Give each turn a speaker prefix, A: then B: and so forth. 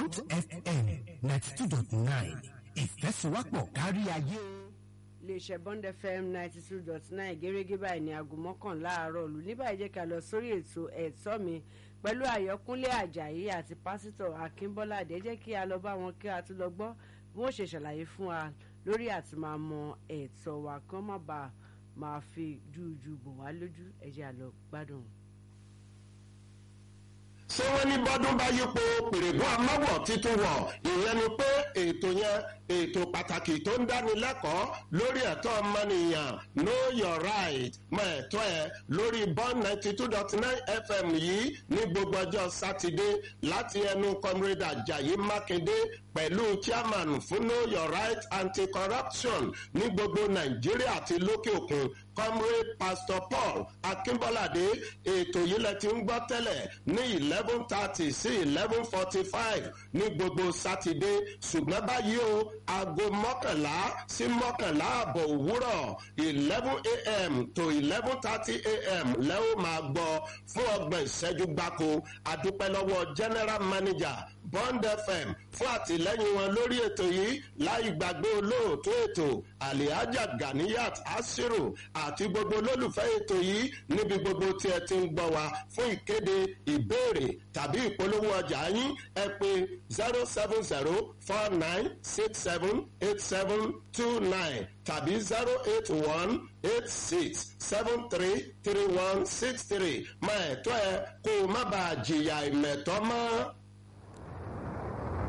A: bond fm ninety two dot nine ìfẹsíwápọ̀ kárí ayé.
B: iléeṣẹ́ bond fm ninety two dot nine gẹ́gẹ́ báyìí ní aago mọ́kànlá àárọ̀ lù ní báyìí jẹ́ ká lọ sórí ètò ẹ̀tọ́ mi pẹ̀lú àyọkúnlé àjàyí àti pásítọ̀ akínbọ́ládé jẹ́ kí a lọ bá wọn kí a tún lọ gbọ́ bí wọ́n ṣe ṣàlàyé fún wa lórí àti máa mọ ẹ̀tọ́ wa kán má bàa máa fi júùjù bò wá lójú ẹ̀jẹ̀ àlọ́ gbádùn.
C: ṣé wọ́n ní bọ́dún bá yípo pèrègùn amáwọ̀ títún wọ̀ ìyẹn ni pé ètò yẹn ètò pàtàkì tó ń dánilẹ́kọ̀ọ́ lórí ẹ̀tọ́ ọmọnìyàn know your right mọ ẹ̀tọ́ ẹ lórí bond ninety two dot nine fm yìí ní gbogbo ọjọ́ sátidé láti ẹnu comrade ajayi makinde pẹ̀lú chairman fún know your right anti-corruption ní gbogbo nàìjíríà àti lókè òkun comrade pastor paul akínbọ́ládé ètò yìí lẹ ti ń gbọ́ tẹ́lẹ̀ ní eleven thirty sí eleven forty five ní gbogbo sátidé ṣùgbọ́n báyìí o aago mọ́kànlá sí mọ́kànlá àbọ̀ òwúrọ̀ eleven a.m. to eleven thirty a.m. lẹ́wọ̀n máa gbọ́ fún ọgbọ̀n ìṣẹ́jú gbáko àdúpẹ́ lọ́wọ́ general manager bond fm fún àtìlẹ́yìn wọn lórí ètò yìí láì gbàgbé olóòtú ètò alihaja ganiyat asiru àti gbogbo olólùfẹ́ ètò yìí níbi gbogbo tí ẹ ti ń gbọ́ wa fún ìkéde ìbéèrè tàbí ìpolówó ọjà yín ẹ pé zero seven zero four nine six seven eight seven two nine tàbí zero eight one eight six seven three three one six three máa ẹ̀tọ́ ẹ kó o má bàa jìyà ìmẹ̀tọ́ mọ́.